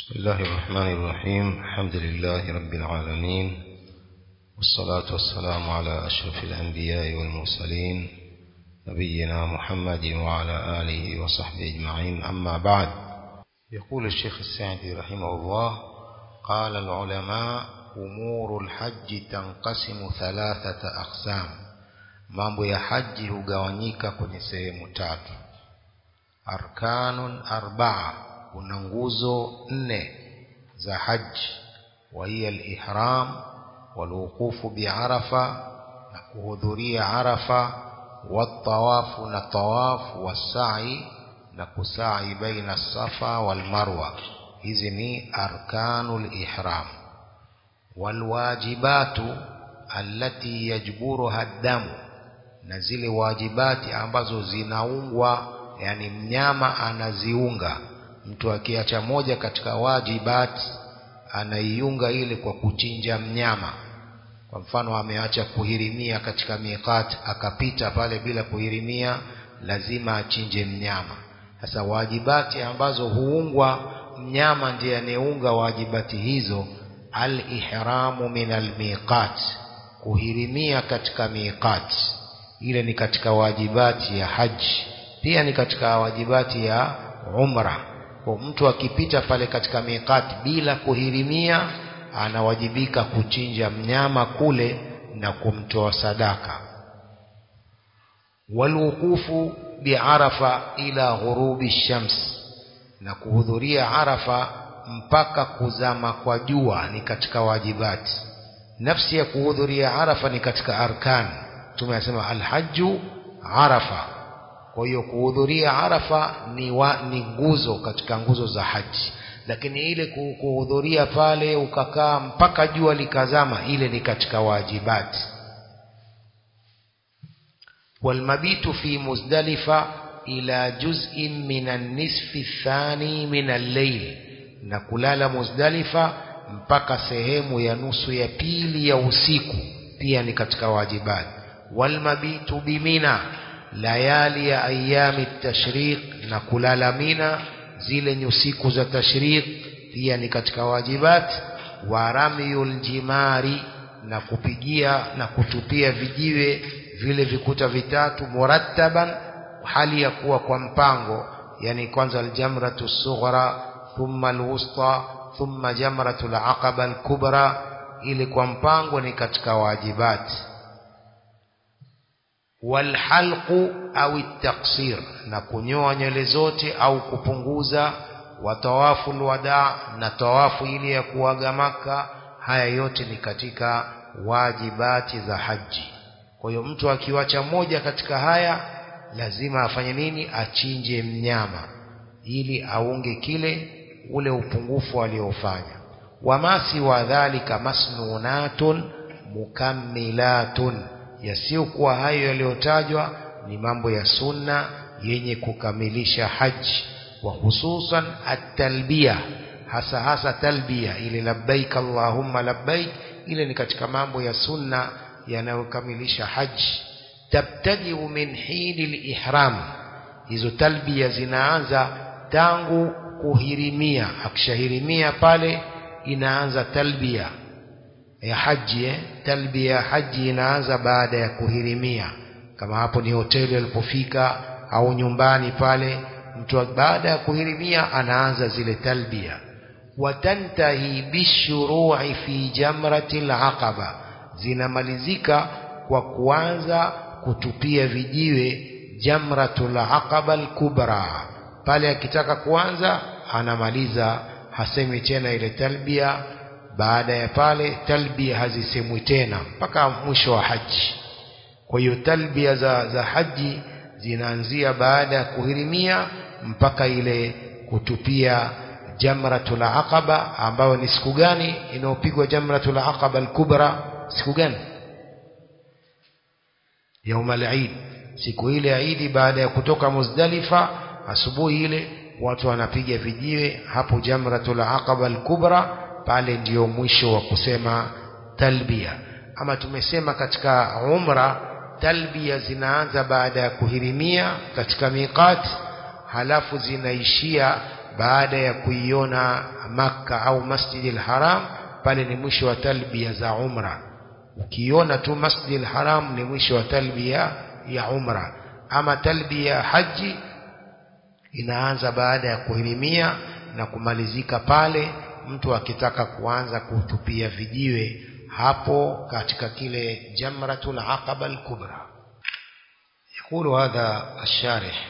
بسم الله الرحمن الرحيم الحمد لله رب العالمين والصلاة والسلام على أشرف الأنبياء والمرسلين نبينا محمد وعلى آله وصحبه أجمعين أما بعد يقول الشيخ السعدي رحمه الله قال العلماء أمور الحج تنقسم ثلاثة أقسام mambo ya haji hugawanyika kwenye sehemu tatu arkanun arbaa kuna nguzo nne za haji wa hiya al-ihram walwuqufu biarafa na kuhudhuria arafa watawafu na tawafu wasai na kusai baina safa wal marwa hizi ni arkanul ihram walwajibatu allati yajburuha damu na zile wajibati ambazo zinaungwa yani mnyama anaziunga mtu akiacha moja katika wajibati anaiunga ile kwa kuchinja mnyama kwa mfano ameacha kuhirimia katika miqat akapita pale bila kuhirimia lazima achinje mnyama sasa wajibati ambazo huungwa mnyama ndiye anayeunga wajibati hizo al-ihramu min al-miqat kuhirimia katika miqat ile ni katika wajibati ya haji pia ni katika wajibati ya umra kwa mtu akipita pale katika miqati bila kuhirimia anawajibika kuchinja mnyama kule na kumtoa sadaka walwuqufu biarafa ila ghurubi shams na kuhudhuria arafa mpaka kuzama kwa jua ni katika wajibati nafsi ya kuhudhuria arafa ni katika arkani tumesema alhaju arafa kwa hiyo kuhudhuria arafa ni, wa, ni nguzo katika nguzo za haji lakini ile kuhudhuria pale ukakaa mpaka jua likazama ile ni katika wajibati walmabitu fi muzdalifa ila juz'in min an-nisfi thani min al-layl na kulala muzdalifa mpaka sehemu ya nusu ya pili ya usiku pia ni katika wajibati walmabitu bimina layali ya ayami tashriq na kulala mina zile nyusiku za tashriq pia ni katika wajibat wa ramyul jimari na kupigia na kutupia vijiwe vile vikuta vitatu murattaban hali ya kuwa kwa mpango yani kwanza aljamratu sughra thumma alwusta thumma jamratu alaqaba alkubra ili kwa mpango ni katika wajibati walhalqu au taksir na kunyoa nywele zote au kupunguza watawafu alwada na tawafu ile ya kuaga maka haya yote ni katika wajibati za haji kwa hiyo mtu akiwacha moja katika haya lazima afanye nini achinje mnyama ili aunge kile ule upungufu aliofanya wamasi wa dhalika masnunatun mukammilatun yasiyokuwa hayo yaliyotajwa ni mambo ya sunna yenye kukamilisha haji wa hususan at-talbiya hasa hasa talbiya ile labbaik allahumma labbaik ile ni katika mambo ya sunna yanayokamilisha haji tabtadiu min hini al-ihram hizo talbiya zinaanza tangu kuhirimia akishahirimia pale inaanza talbiya ya haji eh? talbia ya haji inaanza baada ya kuhirimia kama hapo ni hoteli alipofika au nyumbani pale mtu baada ya kuhirimia anaanza zile talbia watantahi bishuru'i fi jamrati alaqaba zinamalizika kwa kuanza kutupia vijiwe jamratul aqaba alkubra pale akitaka kuanza anamaliza hasemi tena ile talbia baada ya pale talbia hazisemwi tena mpaka mwisho wa haji kwa hiyo talbia za, za haji zinaanzia baada ya kuhirimia mpaka ile kutupia jamratul aqaba ambayo ni siku gani inayopigwa jamratul aqaba al-kubra siku gani yaum al-eid siku ile ya Eid baada ya kutoka Muzdalifa asubuhi ile watu wanapiga vijiwe hapo jamratul aqaba al-kubra pale ndiyo mwisho wa kusema talbia ama tumesema katika umra talbia zinaanza baada ya kuhirimia katika miqat halafu zinaishia baada ya kuiona Makka au Masjidil Haram pale ni mwisho wa talbia za umra ukiona tu Masjidil Haram ni mwisho wa talbia ya umra ama talbia ya haji inaanza baada ya kuhirimia na kumalizika pale mtu akitaka kuanza kutupia vijiwe hapo katika kile jamratul aqaba al-kubra يقول هذا الشارح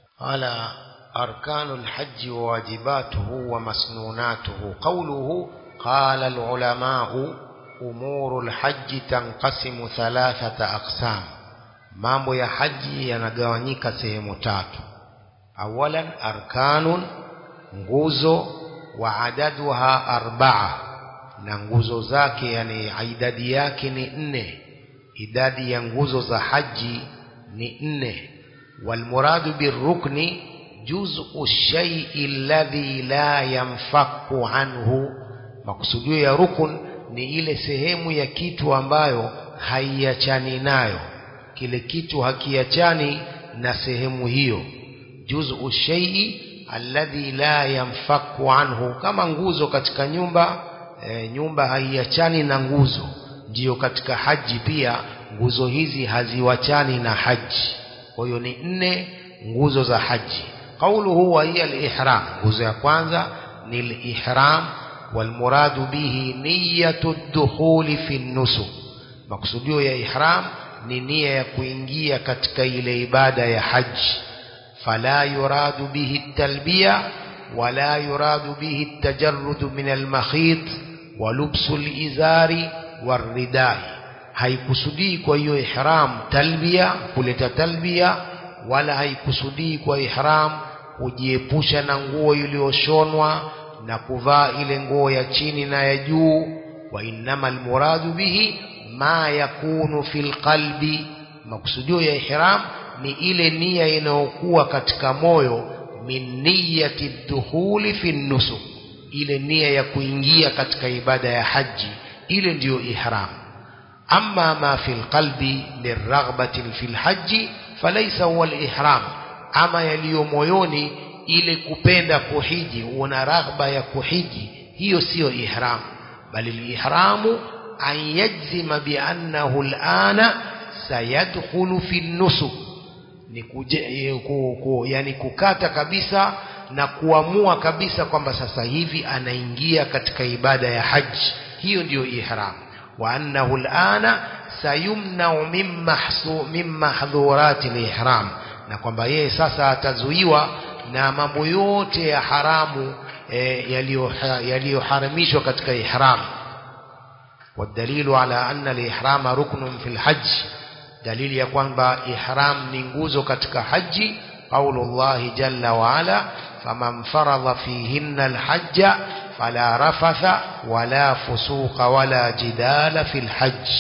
على أركان الحج وواجباته ومسنوناته قوله قال العلماء أمور الحج تنقسم ثلاثة أقسام mambo ya haji yanagawanyika sehemu tatu awalan arkanun nguzo wa adaduha arbaa na nguzo zake yani idadi yake ni nne idadi ya nguzo za haji ni nne walmuradu birrukni juz'u shay'i alladhi la yanfaku anhu makusudio ya rukun ni ile sehemu ya kitu ambayo haiachani nayo kile kitu hakiachani na sehemu hiyo juz'u shay'i alladhi la yanfaku anhu kama nguzo katika nyumba e, nyumba haiachani na nguzo ndiyo katika haji pia nguzo hizi haziwachani na haji kwa hiyo ni nne nguzo za haji qauluhu wa hiya al-ihram nguzo ya kwanza ni al-ihram walmuradu bihi niyatu ad-dukhuli fi an-nusuk maksudio ya ihram ni nia ya kuingia katika ile ibada ya haji fala yuradu bihi at-talbiya wala yuradu bihi at-tajarrud min al-makhit wa lubsu al-izari waridai haikusudii kwa hiyo ihram talbia kuleta talbia wala haikusudii kwa ihram kujiepusha na nguo iliyoshonwa na kuvaa ile nguo ya chini na ya juu wa innamal muradu bihi ma yakunu fil qalbi makusudio ya ihram ni ile nia inayokuwa katika moyo min niyati dukhuli fi nusuk ile nia ya kuingia katika ibada ya haji ile ndiyo ihram amma ma fil qalbi liraghbati fil haji falaysa huwa al-ihram ama yaliyo moyoni ile kupenda kuhiji una raghba ya kuhiji hiyo siyo ihram bali al-ihramu an yajzima bi annahu al-ana sayadkhulu fi nusuk ni kuje, ku, ku, yani kukata kabisa na kuamua kabisa kwamba sasa hivi anaingia katika ibada ya haji hiyo ndiyo ihram wa annahu alana sayumnau min mahdhurati lihram na kwamba yeye sasa atazuiwa na mambo yote ya haramu e, yaliyoharamishwa katika ihram والدليل على أن الإحرام ركن في الحج دليل يكون إحرام ننجوز كتك حج قول الله جل وعلا فمن فرض فيهن الحج فلا رفث ولا فسوق ولا جدال في الحج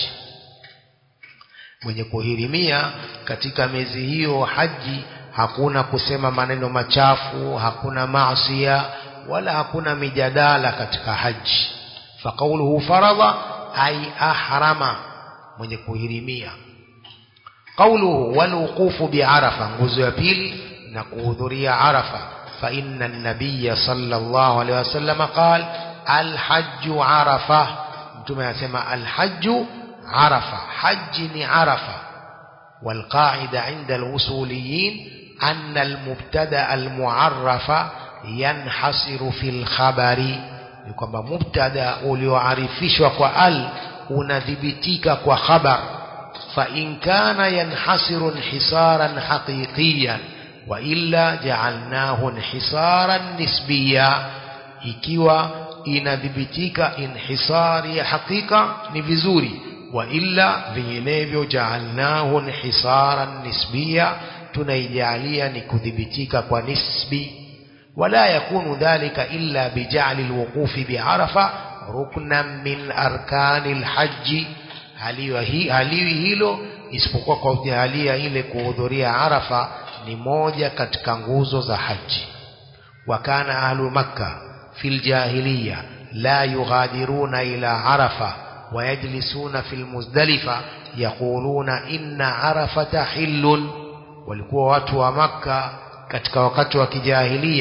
mwenye kuhirimia katika miezi hiyo haji hakuna kusema maneno machafu hakuna maasia wala hakuna mijadala katika haji faqauluhu faradha ay ahrama mwenye kuhirimia qauluhu walwuqufu biarafa nguzo ya pili na kuhudhuria arafa فإن النبي صلى الله عليه وسلم قال الحج عرفة ثم يسمى الحج عرفة حج عرفة والقاعدة عند الوصوليين أن المبتدا المعرف ينحصر في الخبر kwamba mubtada ulioarifishwa kwa al unadhibitika kwa khabar fa in kana yanhasiru inhisaran haqiqiyan وإلا جعلناه انحصارا نسبيا ikiwa inadhibitika inhisari ya hakika ni vizuri wa illa vinginevyo jaalnahu inhisaran nisbiya tunaijalia ni kudhibitika kwa nisbi wala yakunu dhalika illa bijali alwuqufi biarafa ruknan min arkani alhaji haliwi hilo isipokuwa kwa kujalia ile kuhudhuria arafa ni moja katika nguzo za haji wakana ahlu makka fil jahiliya la yughadiruna ila arafa wayajlisuna fil muzdalifa yaquluna inna arafata hillun walikuwa watu wa makka katika wakati wa kijahilia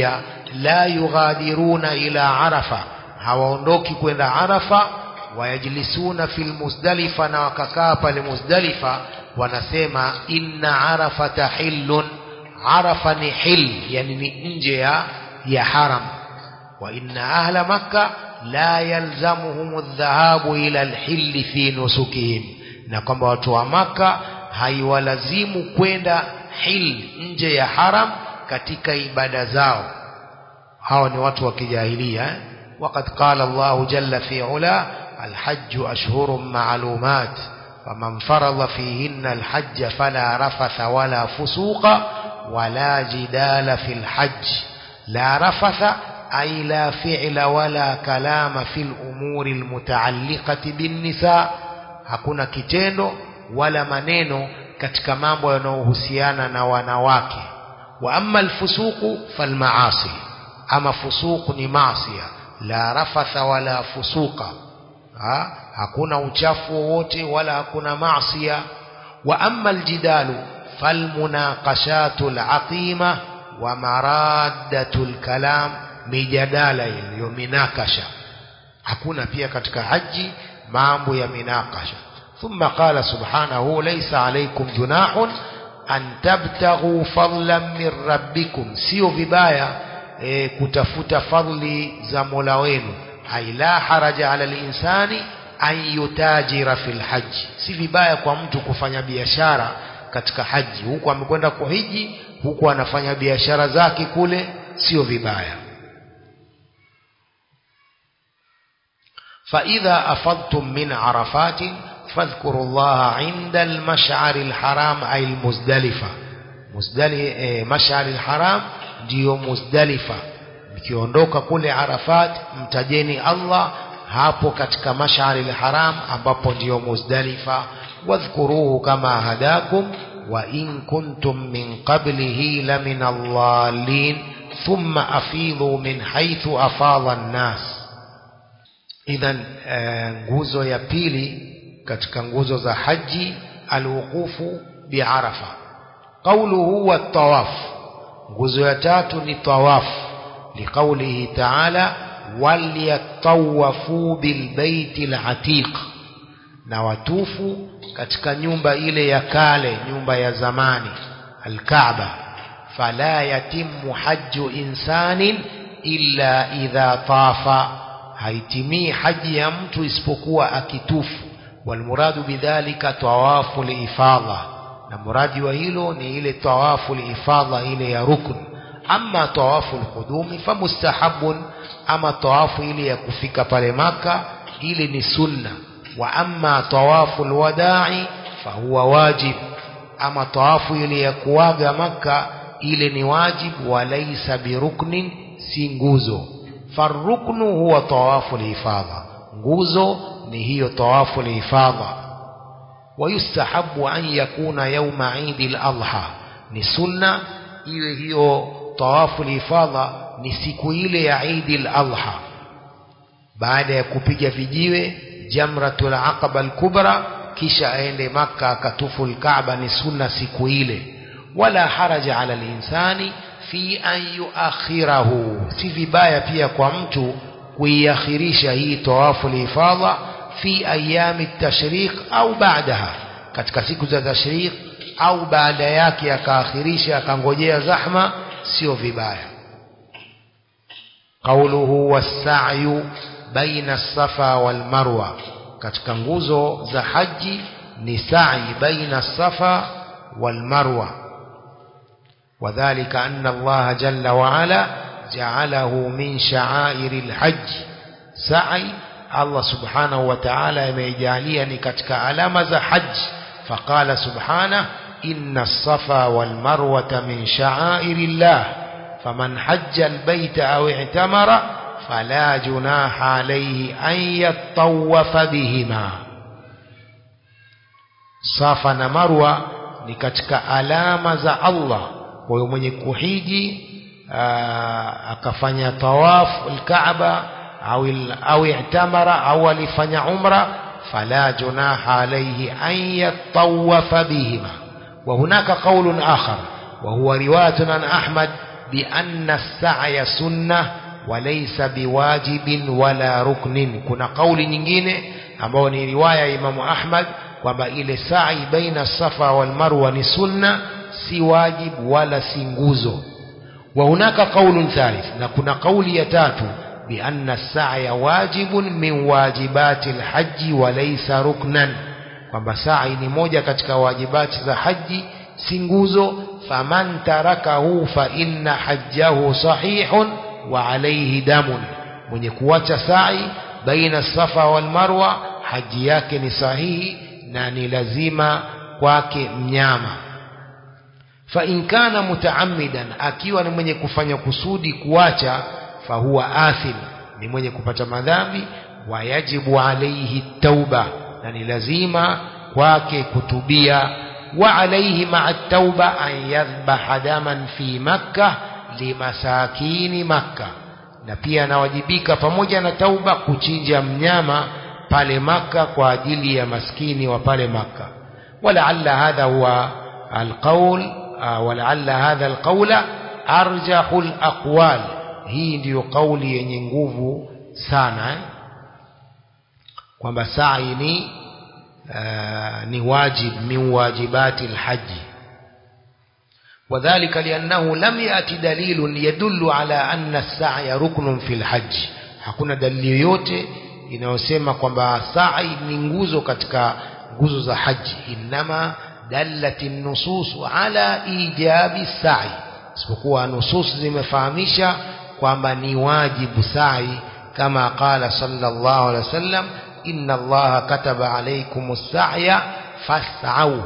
la yughadiruna ila arafa hawaondoki kwenda arafa wayajlisuna fil muzdalifa na wakakaa pale muzdalifa wanasema inna arafata hillun arafa ni hil yani ni nje ya ya haram wa inna ahla makka la yalzamuhum adh-dhahabu ila al-hill fi nusukihim na kwamba watu wa maka haiwalazimu kwenda hil nje ya haram katika ibada zao hawa ni watu wa kijahilia eh? وقد قال الله جل في علا الحج أشهر معلومات فمن فرض فيهن الحج فلا رفث ولا فسوق ولا جدال في الحج لا رفث أي لا فعل ولا كلام في الأمور المتعلقة بالنساء hakuna kitendo wala maneno katika mambo yanayohusiana na wanawake wa amma alfusuqu falmaasi ama fusuq ni maasiya la rafatha wala fusuqa ha? hakuna uchafu wowote wala hakuna maasiya wa amma aljidalu falmunaqashatu alaqima wa maraddatu alkalam mijadala iliyo minakasha hakuna pia katika haji mambo ya minakasha ثم قال سبحانه ليس عليكم جناح أن تبتغوا فضلا من ربكم سيو vibaya e, kutafuta fadli za Mola wenu hai la haraja ala linsani an yutajira fil haji si vibaya kwa mtu kufanya biashara katika haji huku amekwenda kuhiji huku anafanya biashara zake kule sio vibaya فإذا أفضتم من عرفات فاذكروا الله عند المشعر الحرام أي المزدلفة مزدلي مشعر الحرام ndio muzdalifa mkiondoka kule arafat mtajeni allah hapo katika mashari lharam ambapo ndiyo muzdalifa wadhkuruhu kama hadakum wa in kuntum min qablihi lamin allalin thumma afidhu min haithu afadha nnas idhan nguzo ya pili katika nguzo za haji alwuqufu biarafa qauluhu watawaf nguzo ya tatu ni tawafu liqaulihi taala walyatawafu bilbaiti latiq na watufu katika nyumba ile ya kale nyumba ya zamani alkaaba fala yatimu haju insanin illa idha tafa haitimii haji ya mtu isipokuwa akitufu walmuradu bidhalika tawafu liifadha na muradi wa hilo ni ile tawafu liifadha ile ya rukn ama tawafu lqudumi famustahabun ama tawafu ile ya kufika pale maka ile ni sunna wa ama tawafu lwadai fahuwa wajib ama tawafu ile ya kuaga maka ile ni wajib walaisa biruknin si nguzo faruknu huwa tawafu lihifadha nguzo ni hiyo tawafu lihifadha ويستحب أن يكون يوم عيد الأضحى ni sunna iwe hiyo tawafu lihifadha ni siku ile ya Eid al-Adha baada ya kupiga vijiwe jamratul aqaba al-kubra kisha aende maka akatufu al-Kaaba ni sunna siku ile wala haraja ala al-insani fi an yuakhirahu si vibaya pia kwa mtu kuiakhirisha hii tawafu lihifadha fi ayami tashriq au baadaha katika siku za tashriq au baada yake akaakhirisha akangojea zahma sio vibaya qauluhu was-sa'yu baina as-safa wal-marwa katika nguzo za haji ni sa'i baina as-safa wal-marwa وذلك أن الله جل وعلا جعله من شعائر الحج سعي الله سبحانه وتعالى يميجاليا نكتك علامة حج فقال سبحانه إن الصفا والمروة من شعائر الله فمن حج البيت أو اعتمر فلا جناح عليه أن يطوف بهما صفا مروة نكتك علامة الله ويومن كحيجي akafanya tawafu alkaaba au au i'tamara au alifanya umra fala junaha alayhi an yatawafa bihima wa hunaka qawlun akhar wa huwa riwayatun an ahmad بأن السعي سنة وليس بواجب ولا ركن kuna kauli nyingine ambayo ni riwaya ya Imam Ahmad kwamba ile sa'i baina safa wal marwa ni sunna si wajibu wala si nguzo wa hunaka qaulun thalith na kuna kauli ya tatu بأن السعي واجب من واجبات الحج وليس ركنا kwamba sa'i ni moja katika wajibati za haji si nguzo faman tarakahu fa inna hajjahu sahihun wa alayhi damun mwenye kuacha sa'i baina safa wal marwa haji yake ni sahihi na ni lazima kwake mnyama fa in kana mutaammidan akiwa ni mwenye kufanya kusudi kuacha fahuwa athim ni mwenye kupata madhambi wa yajibu alayhi tauba na ni lazima kwake kutubia wa alayhi ma'a tauba an yadhbaha daman fi makkah limasakini makkah na pia anawajibika pamoja na tauba kuchinja mnyama pale maka kwa ajili ya maskini wa pale maka walaalla hadha huwa alqaul walaalla hadha alqaula arjahu alaqwal hii ndiyo kauli yenye nguvu sana eh? kwamba sa'i ni uh, ni wajib min wajibati alhaji وذلك لأنه لم يأتي دليل يدل على أن السعي ركن في الحج hakuna dalili yoyote inayosema kwamba sa'i ni nguzo katika nguzo za haji inma dallat an-nusus ala ijabi sa'i isipokuwa nusus zimefahamisha kwamba ni wajibu sa'i kama qala sallallahu alaihi wasallam inna allaha kataba alaykum as-sa'ya fas'au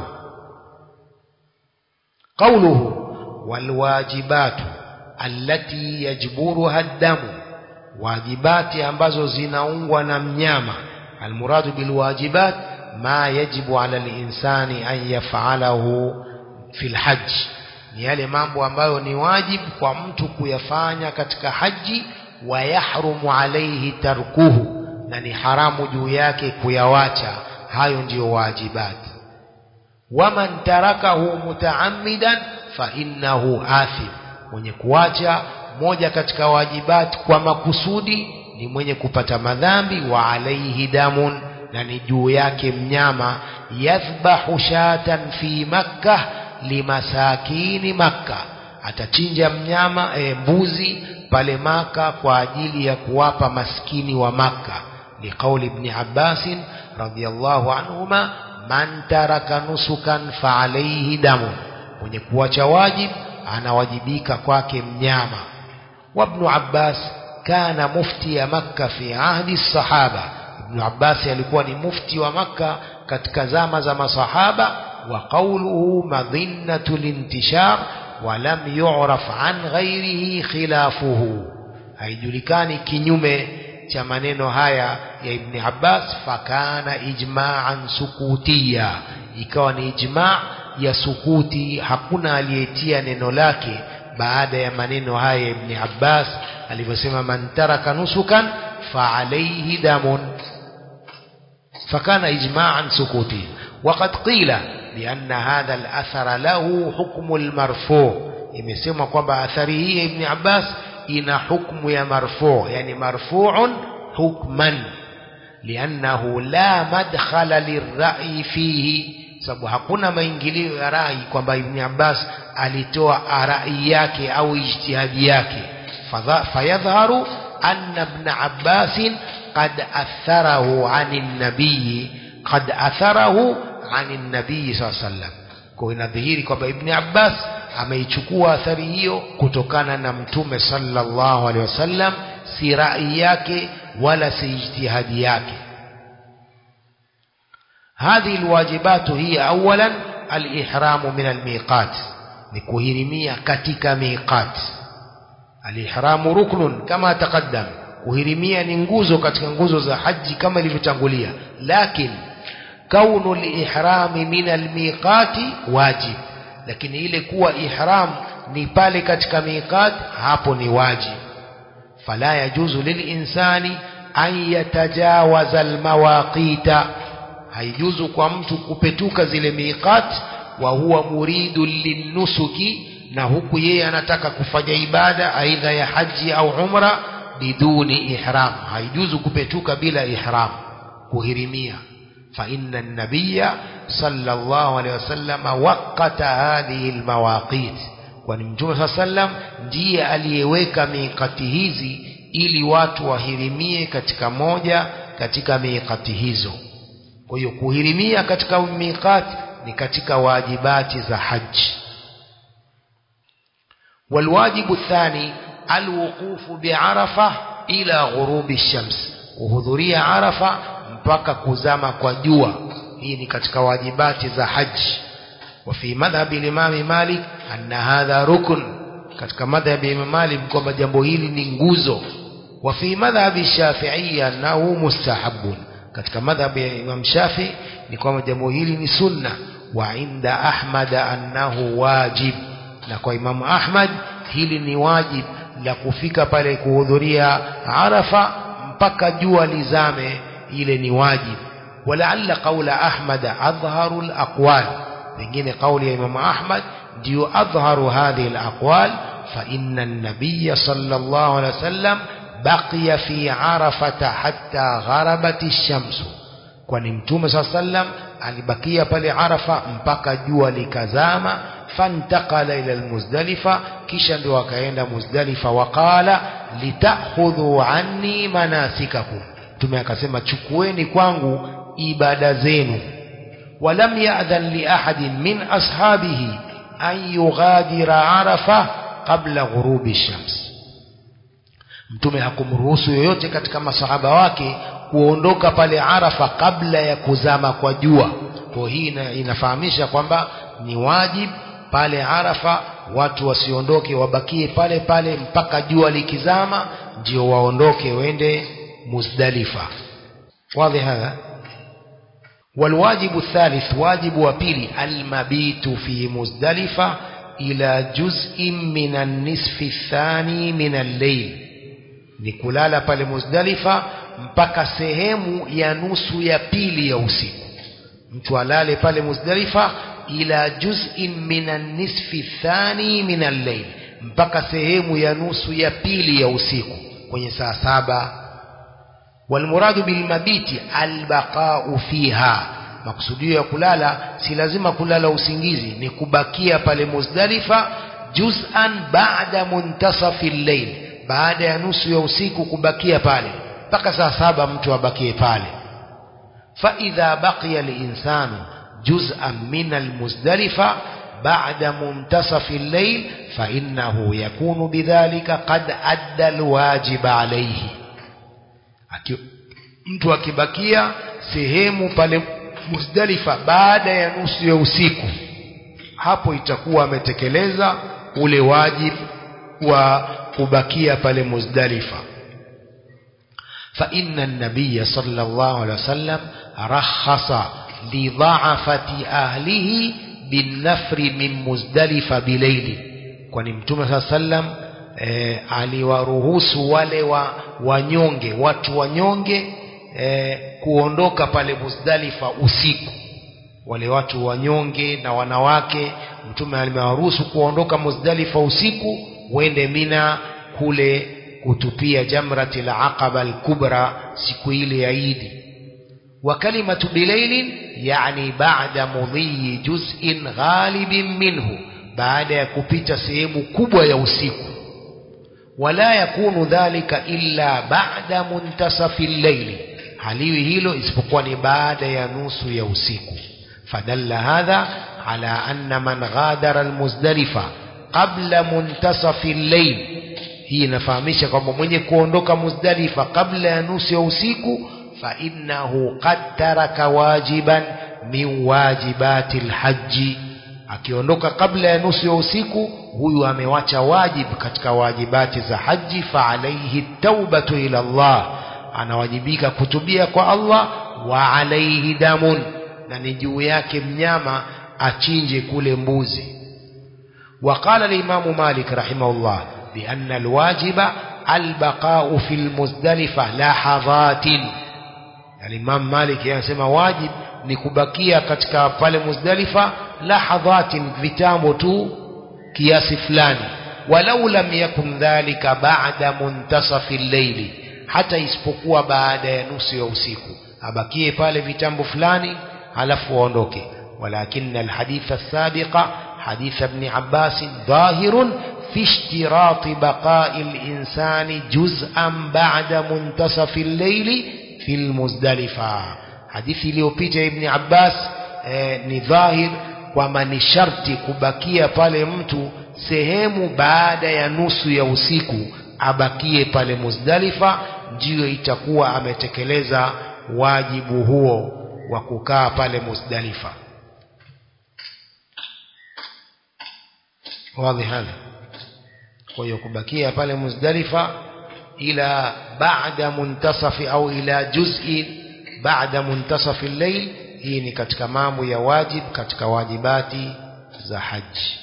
قوله والواجبات التي يجبرها الدم واجبات ambazo zinaungwa na mnyama almuradu bilwajibat ma yajibu ala linsani an yaf'alahu fil hajj ni yale mambo ambayo ni wajibu kwa mtu kuyafanya katika haji wa yahrumu alayhi tarkuhu na ni haramu juu yake kuyawacha hayo ndiyo wajibati waman tarakahu mutaammidan fa innahu athim mwenye kuacha moja katika wajibati kwa makusudi ni mwenye kupata madhambi wa alaihi damun na ni juu yake mnyama yathbahu shatan fi makkah limasakini makka atachinja mnyama e, mbuzi pale maka kwa ajili ya kuwapa maskini wa makka liqauli ibn abbasin radiyallahu anhuma man taraka nusukan fa alayhi damun mwenye kuacha wajib anawajibika kwake mnyama وابن عباس كان مفتي مكة في عهد الصحابة ابن عباس alikuwa ni mufti wa Makka katika zama za masahaba wa qawluhu madhinnatu lintishar wa lam yu'raf an ghairihi khilafuhu haijulikani kinyume cha maneno haya ya Ibn Abbas fakana ijma'an sukutiya ikawa ni ijma' ya sukuti hakuna aliyetia neno lake baada ya maneno haya ya Ibn Abbas alivyosema man taraka nusukan fa alayhi damun fakana ijma'an sukuti وقد قيل بأن هذا الأثر له حكم المرفوع imesemwa kwamba athari hii ya Ibn Abbas ina hukmu ya marfu yani marfu'un hukman liannahu la madkhala lirra'i fihi sababu hakuna maingilio ya rai kwamba Ibn Abbas alitoa rai yake au ijtihadi yake fayadhharu anna Ibn Abbas qad atharahu 'anil nabiy qad atharahu 'anil nabiy sallallahu alayhi wasallam kwa inadhihiri kwamba Ibn Abbas ameichukua athari hiyo kutokana na mtume sallallahu alaihi wasallam si rai yake wala si ijtihadi yake هذه الواجبات هي أولا الإحرام من الميقات نكهرمية كتك ميقات الإحرام ركن كما تقدم كهرمية ننجوزو كتك ننجوزو za haji kama ilivyotangulia لكن كون الإحرام من الميقات واجب lakini ile kuwa ihram ni pale katika miqat hapo ni wajib fala yajuzu lilinsani an yatajawaza almawaqita haijuzu kwa mtu kupetuka zile miqat wa huwa muridu linusuki na huku yeye anataka kufanya ibada aidha ya haji au umra biduni ihram haijuzu kupetuka bila ihram kuhirimia فإن النبي صلى الله عليه وسلم وقت هذه المواقيت kwani mtume saa sallam ndiye aliyeweka miikati hizi ili watu wahirimie katika moja katika miikati hizo kwa hiyo kuhirimia katika miikati ni katika wajibati za haji والواجب الثاني الوقوف بعرفة إلى غروب الشمس kuhudhuria arafa mpaka kuzama kwa jua hii ni katika wajibati za haji وفي مذهب الإمام مالك أن هذا ركن katika madhhabi ya Imam Malik kwamba jambo hili ni nguzo وفي مذهب الشافعية أنه مستحب katika madhhabi ya Imam Shafi ni kwamba jambo hili ni sunna wa inda Ahmad annahu wajib na kwa Imam Ahmad hili ni wajib la kufika pale kuhudhuria Arafa mpaka jua lizame ile ni wajib walaalla qaula Ahmad adhharu alaqwal pengine kauli ya Imam Ahmad ndio adhharu hadhihi alaqwal fa inna an-nabiy sallallahu alaihi wasallam baqiya fi arafata hatta gharabat ash-shams kwani mtume sallam alibakia pale arafa mpaka jua likazama fantakala ila almuzdalifa kisha ndio akaenda muzdalifa waqala litakhudhu anni manasikakum mtume akasema chukueni kwangu ibada zenu ولم يأذن لأحد من أصحابه أن يغادر عرفة قبل غروب الشمس mtume hakumruhusu yoyote katika masahaba wake kuondoka pale Arafa kabla ya kuzama kwa jua. Kwa hii inafahamisha kwamba ni wajib pale Arafa watu wasiondoke, wabakie pale pale mpaka jua likizama, ndio waondoke wende Muzdalifa. Wazi hadha والواجب الثالث واجب وبيلي المبيت في مزدلفة إلى جزء من النصف الثاني من الليل نكلالا pale Muzdalifa mpaka sehemu ya nusu ya pili ya usiku mtu alale pale Muzdalifa ila juz'in min an-nisfi thani min al-layl mpaka sehemu ya nusu ya pili ya usiku kwenye saa saba والمراد بالمبيت البقاء فيها makusudio ya kulala si lazima kulala usingizi ni kubakia pale Muzdalifa juz'an ba'da muntasafi al-layl baada ya nusu ya usiku kubakia pale mpaka saa saba mtu abakie pale fa idha baqiya al-insanu juz'an min al-muzdalifa ba'da muntasafi al-layl fa innahu yakunu bidhalika qad adda al-wajib alayhi Aki, mtu akibakia sehemu pale Muzdalifa baada ya nusu ya usiku hapo itakuwa ametekeleza ule wajib wa kubakia pale Muzdalifa fa inna an-nabiy sallallahu alaihi wasallam rakhasa li dha'afati ahlihi bin-nafri min Muzdalifa bilayli kwani mtume sallallahu alaihi wasallam e, aliwaruhusu wale wa wanyonge watu wanyonge e, kuondoka pale Muzdalifa usiku wale watu wanyonge na wanawake mtume alimewaruhusu kuondoka Muzdalifa usiku wende Mina kule kutupia jamrati la aqaba al-kubra siku ile ya Idi wa kalimatu bilailin yani ba'da mudhi juz'in ghalibin minhu baada ya kupita sehemu kubwa ya usiku wala yakunu dhalika illa ba'da muntasafi al-layl haliwi hilo isipokuwa ni baada ya nusu ya usiku fadalla hadha ala anna man ghadara al-muzdalifa qabla muntasafi al-layl hii inafahamisha kwamba mwenye kuondoka muzdalifa kabla ya nusu ya usiku fa innahu qad taraka wajiban min wajibati al-hajji akiondoka kabla ya nusu ya usiku huyu amewacha wajib katika wajibati za haji fa alaihi taubatu ila Allah anawajibika kutubia kwa Allah wa alaihi damun na ni juu yake mnyama achinje kule mbuzi وقال الإمام مالك رحمه الله بأن الواجب البقاء في المزدلفة لحظات الإمام مالك يسمى واجب ni kubakia katika pale Muzdalifa lahadhatin vitambo tu kiasi fulani walau lam yakun dhalika ba'da muntasafi llaili hata isipokuwa baada ya nusu ya usiku abakie pale vitambo fulani halafu aondoke walakin alhadith السابق حديث ابن عباس ظاهر في اشتراط بقاء الإنسان جزءا بعد منتصف الليل في المزدلفة حديث iliyopita ibn Abbas eh, ni dhahir kwamba ni sharti kubakia pale mtu sehemu baada ya nusu ya usiku abakie pale Muzdalifa ndiyo itakuwa ametekeleza wajibu huo wa kukaa pale Muzdalifa wazi hadha kwa hiyo kubakia pale Muzdalifa ila baada muntasafi au ila juz'i baada muntasafi al-layl hii ni katika mambo ya wajib katika wajibati za haji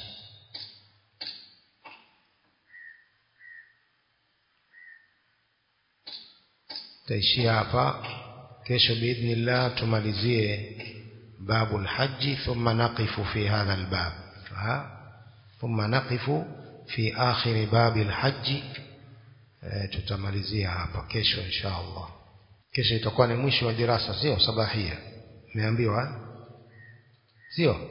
taishia hapa kesho biidhnillah tumalizie babu alhaji thumma naqifu fi hadha albab thumma naqifu fi akhir bab alhaji tutamalizia hapa kesho insha Allah kesho itakuwa ni mwisho wa dirasa sio sabahia umeambiwa sio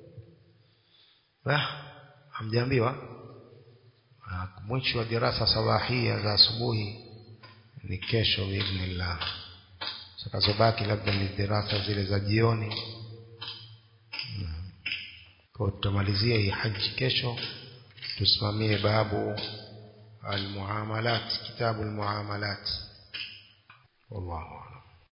ah hamjaambiwa mwisho wa dirasa sabahia za asubuhi ni kesho biidhnillah zitakazobaki labda ni dirasa zile za jioni kwa tutamalizia hii haji kesho tusimamie babu almuamalat kitabu almuamalat wallahu